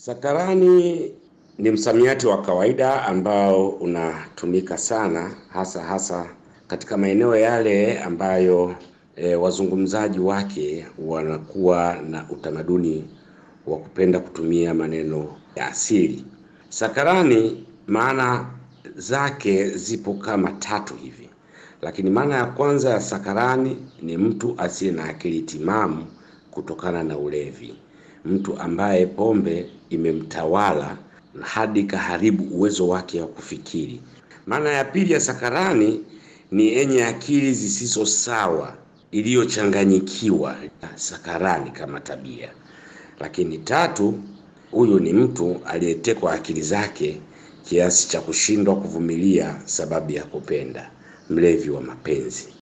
Sakarani ni msamiati wa kawaida ambao unatumika sana hasa hasa katika maeneo yale ambayo e, wazungumzaji wake wanakuwa na utamaduni wa kupenda kutumia maneno ya asili. Sakarani maana zake zipo kama tatu hivi, lakini maana ya kwanza ya sakarani ni mtu asiye na akili timamu kutokana na ulevi, mtu ambaye pombe imemtawala hadi kaharibu uwezo wake wa kufikiri. Maana ya pili ya sakarani ni yenye akili zisizo sawa, iliyochanganyikiwa, sakarani kama tabia. Lakini tatu, huyu ni mtu aliyetekwa akili zake kiasi cha kushindwa kuvumilia sababu ya kupenda, mlevi wa mapenzi.